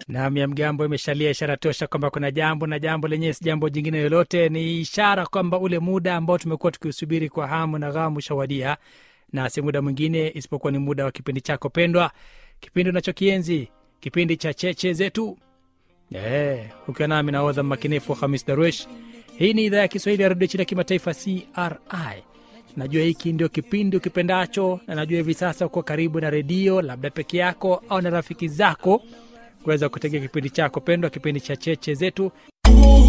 Naam, ya mgambo imeshalia, ishara tosha kwamba kuna jambo, na jambo lenyewe si jambo jingine lolote, ni ishara kwamba ule muda ambao tumekuwa tukiusubiri kwa hamu na ghamu ushawadia, na si muda mwingine isipokuwa ni muda wa kipindi chako pendwa, kipindi unachokienzi, kipindi cha cheche zetu. Eh, ukiwa nami nahodha mmakinifu Hamis Darwesh. Hii ni idhaa ya Kiswahili ya redio chini ya kimataifa CRI. Najua hiki ndio kipindi ukipendacho, na najua hivi sasa uko karibu na redio, labda peke yako au na rafiki zako, kuweza kutegea kipindi chako pendwa, kipindi cha cheche zetu.